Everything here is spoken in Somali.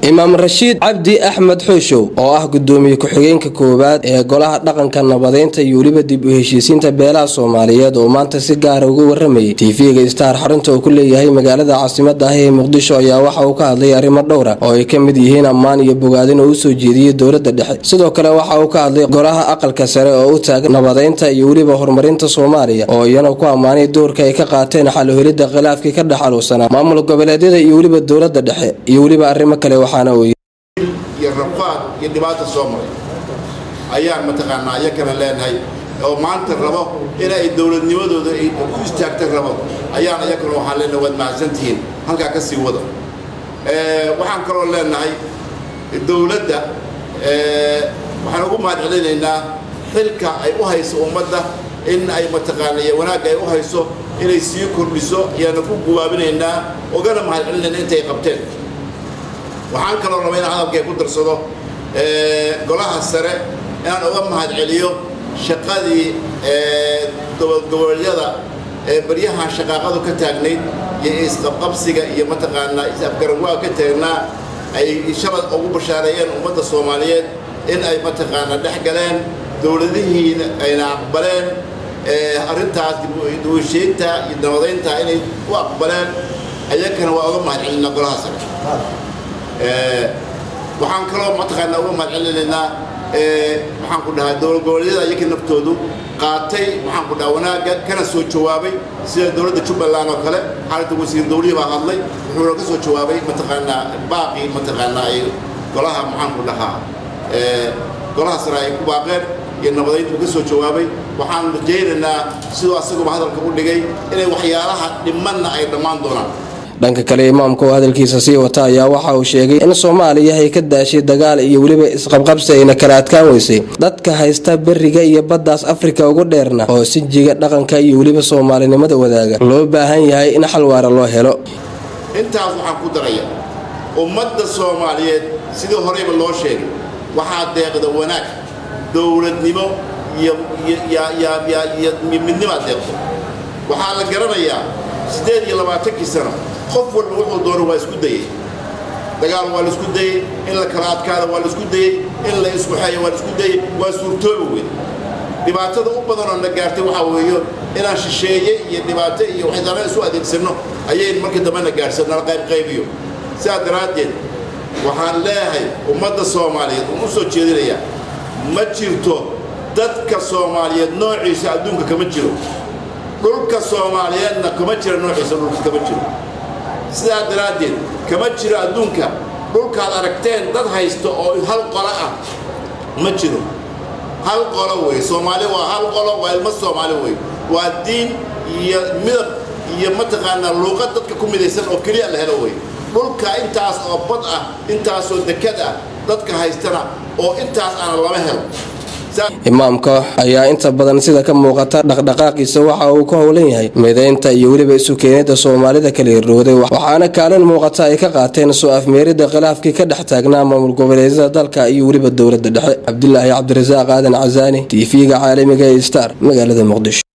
imaam rashiid cabdi axmed xooshow oo ah gudoomiye ku-xigeenka koowaad ee golaha dhaqanka nabadeynta iyo weliba dib u heshiisiinta beelaha soomaaliyeed oo maanta si gaara uga waramayay tv-ga star xarunta uu ku leeyahay magaalada caasimada ah ee muqdisho ayaa waxa uu ka hadlay arrimo dhowra oo ay ka mid yihiin ammaan iyo bogaadin oo usoo jeediyey dowladda dhexe sidoo kale waxa uu ka hadlay golaha aqalka sare oo u taagan nabadeynta iyo weliba horumarinta soomaaliya oo iyana ku ammaanay doorka ay ka qaateen xaluhelidda khilaafkii ka dhex aluusanaa maamul goboleedyada iyo weliba dowladda dhexe iyo weliba arrimo kale waxaana uu iyo rafaad iyo dhibaata soo maray ayaan mataqaanaa iyakana leenahay oo maanta rabo inay dowladnimadooda ay ku istaagta rabo ayaan iyakana waxaan leenahay waad mahadsantihiin halkaa ka sii wada waxaan kaloo leenahay dowladda waxaan ugu mahad celinaynaa xilka ay u hayso ummadda in ay mataqaana iyo wanaagga ay u hayso inay sii kordhiso ayaana ku guwaabinaynaa ogana mahad celinayna intay qabteen waxaan kaloo raba inaan hadalkay ku darsado golaha sare inaan uga mahad celiyo shaqadii gobolyada baryahan shaqaaqadu ka taagnayd iyo isqabqabsiga iyo mataqaanaa is-afgaranwaa ka taagnaa ay shalad ugu bashaareeyeen ummadda soomaaliyeed in ay mataqaanaa dhex galeen dowladihiina ayna aqbaleen arrintaas duwasheynta iyo nabadaynta inay u aqbaleen ayakana waa uga mahad celinaa golaha sare waxaan kaloo mataqaanaa uga mahad celinaynaa waxaan ku dhahaa dowlad goboleedyada iyaka naftoodu qaatay waxaan ku dhahaa wanaagga kana soo jawaabay sida dowladda jubbaland oo kale xaaladda wasiir dawlihi baa hadlay wuxuuna ka soo jawaabay mataqaanaa baaqii mataqaanaa ay golaha maxaan ku dhahaa golaha sare ay ku baaqeen iyo nabadaynta uu ka soo jawaabay waxaan rajaynaynaa siduu asaguba hadalka u dhigay inay waxyaalaha dhimanna ay dhammaan doonaan dhanka kale imaamka oo hadalkiisa sii wata ayaa waxa uu sheegay in soomaaliya ay ka daashay dagaal iyo weliba isqabqabsi ayna kala adkaan weysay dadka haysta beriga iyo baddaas afrika ugu dheerna oo sinjiga dhaqanka iyo weliba soomaalinimada wadaaga loo baahan yahay in xal waara loo helo intaas waxaan ku daraya ummadda soomaaliyeed sidii horeyba loo sheegay waxaa deeqda wanaag dowladnimo iyo iyo midnimaa deeqdo waxaa la garanayaa siddeed iyo labaatankii sano qof walba wuxuu doono waa isku dayey dagaal waa la isku dayey in la kala adkaada waa la isku dayey in la isku xeeyo waa la isku dayey waa suurtoobi weyn dhibaatada u badanoo na gaartay waxaa weeyo inaan shisheeye iyo dhibaato iyo waxdana isu adeegsanno ayay markii dambe na gaarhsan nala qaybqaybiyo sidaa daraaddeed waxaan leeyahay ummadda soomaaliyeed uun u soo jeedinayaa ma jirto dadka soomaaliyeed noociisa adduunka kama jiro dhulka soomaaliyeedna kama jira noociisa dhulka kama jiro sidaa daraaddeed kama jiro adduunka dhulkaad aragteen dad haysta oo hal qolo ah ma jiro hal qolo wey soomaali waa hal qolo waa ilmo soomaali wey waa diin iyo midab iyo mataqaanaa luuqad dadka ku midaysan oo keliya la helo wey dhulka intaas oo bad ah intaasoo dekad ah dadka haystana oo intaas aana lama helo imaamka ayaa inta badan sida ka muuqata dhaqdhaqaaqiisa waxa uu ka howlan yahay midaynta iyo weliba isu keenida soomaalida kala hirdhowday waxaana kaalin muuqata ay ka qaateen soo afmeerida khilaafkii ka dhex taagnaa maamul goboleedyada dalka iyo weliba dowladda dhexe cabdilaahi cabdirasaaq aadan casaani tv-ga caalamiga ee star magaalada muqdisho